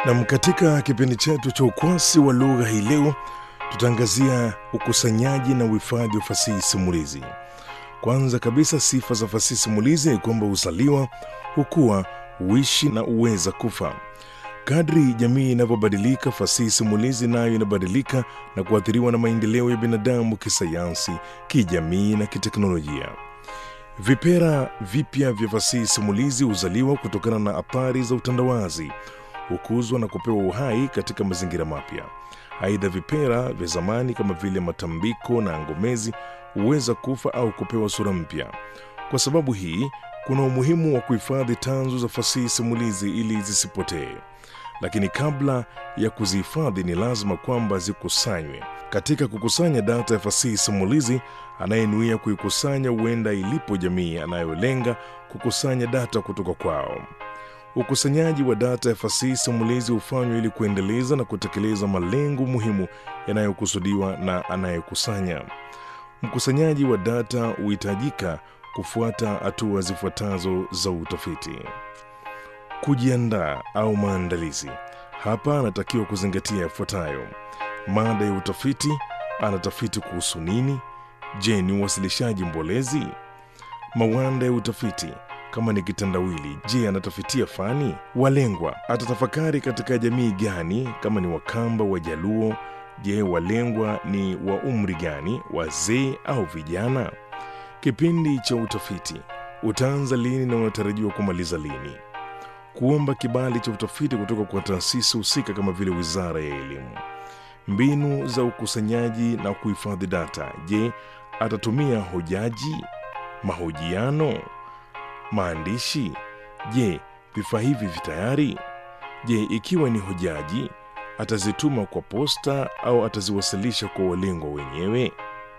Nam, katika kipindi chetu cha ukwasi wa lugha hii leo tutaangazia ukusanyaji na uhifadhi wa fasihi simulizi. Kwanza kabisa, sifa za fasihi simulizi ni kwamba huzaliwa, hukua, huishi na huweza kufa. Kadri jamii inavyobadilika, fasihi simulizi nayo inabadilika na kuathiriwa na maendeleo ya binadamu kisayansi, kijamii na kiteknolojia. Vipera vipya vya fasihi simulizi huzaliwa kutokana na athari za utandawazi, hukuzwa na kupewa uhai katika mazingira mapya. Aidha, vipera vya zamani kama vile matambiko na ngomezi huweza kufa au kupewa sura mpya. Kwa sababu hii, kuna umuhimu wa kuhifadhi tanzu za fasihi simulizi ili zisipotee. Lakini kabla ya kuzihifadhi, ni lazima kwamba zikusanywe. Katika kukusanya data ya fasihi simulizi, anayenuia kuikusanya huenda ilipo jamii anayolenga kukusanya data kutoka kwao. Ukusanyaji wa data ya fasihi simulizi hufanywa ili kuendeleza na kutekeleza malengo muhimu yanayokusudiwa na anayekusanya. Mkusanyaji wa data huhitajika kufuata hatua zifuatazo za utafiti. Kujiandaa au maandalizi. Hapa anatakiwa kuzingatia yafuatayo: mada ya utafiti, anatafiti kuhusu nini? Je, ni uwasilishaji mbolezi? Mawanda ya utafiti kama ni kitandawili, je, anatafitia fani? Walengwa, atatafakari katika jamii gani? Kama ni Wakamba, Wajaluo, je, walengwa ni wa umri gani, wazee au vijana? Kipindi cha utafiti utaanza lini na unatarajiwa kumaliza lini? Kuomba kibali cha utafiti kutoka kwa taasisi husika kama vile Wizara ya Elimu. Mbinu za ukusanyaji na kuhifadhi data. Je, atatumia hojaji, mahojiano, maandishi? Je, vifaa hivi vitayari? Je, ikiwa ni hojaji, atazituma kwa posta au ataziwasilisha kwa walengwa wenyewe?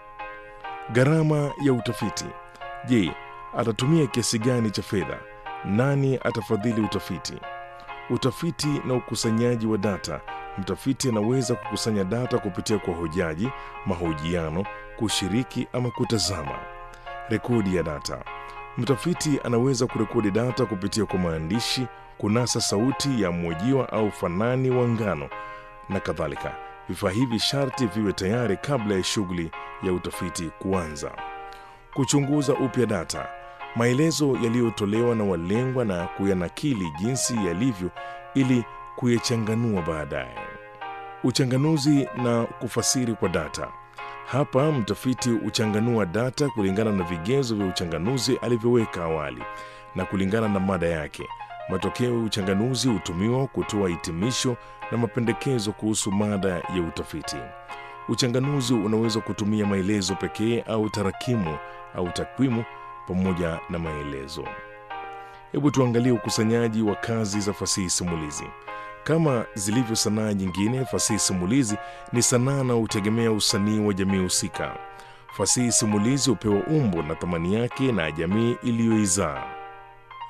Gharama ya utafiti. Je, atatumia kiasi gani cha fedha? Nani atafadhili utafiti? Utafiti na ukusanyaji wa data. Mtafiti anaweza kukusanya data kupitia kwa hojaji, mahojiano, kushiriki ama kutazama. Rekodi ya data. Mtafiti anaweza kurekodi data kupitia kwa maandishi, kunasa sauti ya mhojiwa au fanani wa ngano na kadhalika. Vifaa hivi sharti viwe tayari kabla ya shughuli ya utafiti kuanza. Kuchunguza upya data maelezo yaliyotolewa na walengwa na kuyanakili jinsi yalivyo ili kuyachanganua baadaye. Uchanganuzi na kufasiri kwa data. Hapa mtafiti huchanganua data kulingana na vigezo vya uchanganuzi alivyoweka awali na kulingana na mada yake. Matokeo ya uchanganuzi hutumiwa kutoa hitimisho na mapendekezo kuhusu mada ya utafiti. Uchanganuzi unaweza kutumia maelezo pekee au tarakimu au takwimu pamoja na maelezo. Hebu tuangalie ukusanyaji wa kazi za fasihi simulizi. Kama zilivyo sanaa nyingine, fasihi simulizi ni sanaa na hutegemea usanii wa jamii husika. Fasihi simulizi hupewa umbo na thamani yake na jamii iliyoizaa.